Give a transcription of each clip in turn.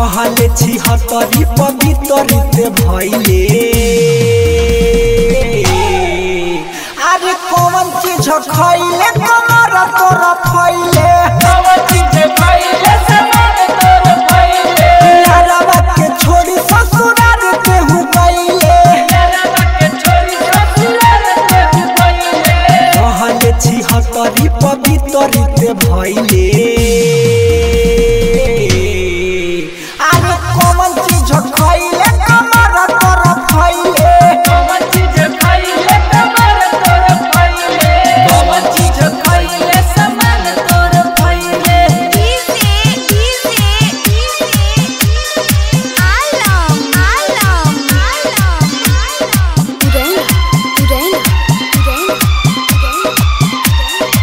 रहले छिहत्तरी पवित्रित भैले अरे कौन चीज खैले कमर तोर फैले यारवा के छोड़ी ससुराल देहु गईले रहले छिहत्तरी पवित्रित भैले अरे कौन चीज खैले कमर तोर फैले Easy, easy, easy. Alam, alam, alam, alam. Urena, urena, urena, urena.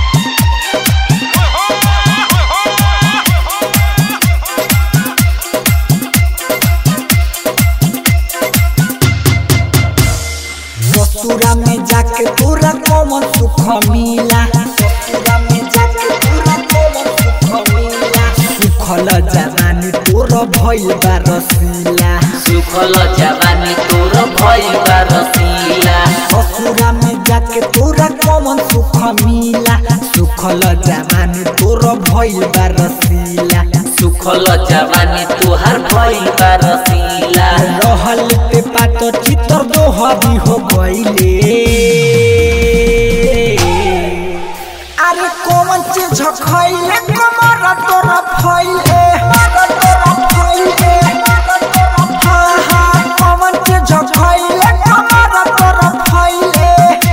ससुरा में जाके तोरा कौन सुख मिला ससुरा में जाके तोरा कौन सुख मिला सुखल जवानी तोर भइल बा रसीला सुखल जवानी तोर भइल बा रसीला ससुरा में जाके तोरा कौन सुख मिला सुखल जवानी तोर भइल बा रसीला सुखल जवानी तोहार भइल बा रसीला रहल पे पात चितर दोहरी हो गईले अरे कौन चीज खैले कमर तोर फैले तोर फैले हाँ हाँ कौन चीज खैले कमर तोर फैले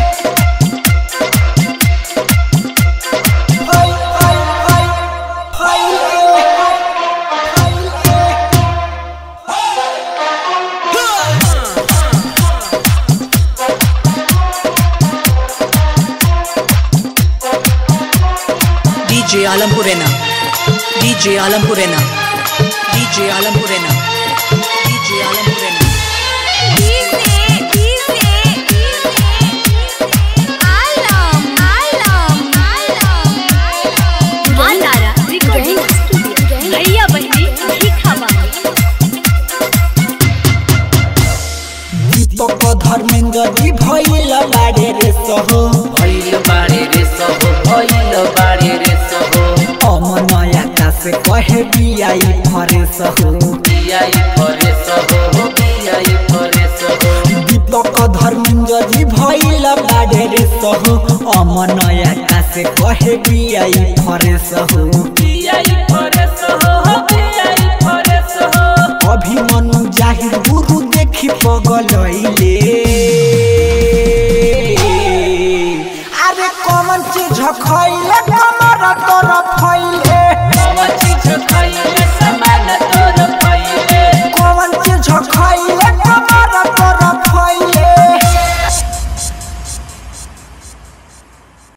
फै फै फै फैले फैले DJ Alampurena. DJ Alampurena. DJ Alampurena. DJ Alampurena. Easy, easy, easy. Alam, alam, alam, alam. मालारा रिकॉर्डिंग स्टूडियो नैया बहनी लिखावा दीपक धर्मेंद्र जी भइल बारे रे सहो भइल बारे रे सब भइल बारे रे सब अमन आकाश कहे बियाई फरे सहो बियाई फरे सब हो बियाई फरे सब दीपक धर्मेंद्र जी भइल बारे रे सहो अमन आकाश कहे बियाई फरे सहो बियाई फरे सब हो बियाई फरे सब अभिमनु जाहिर गुरु देखि पगलैले अरे कौन चीज खैले कमर तोर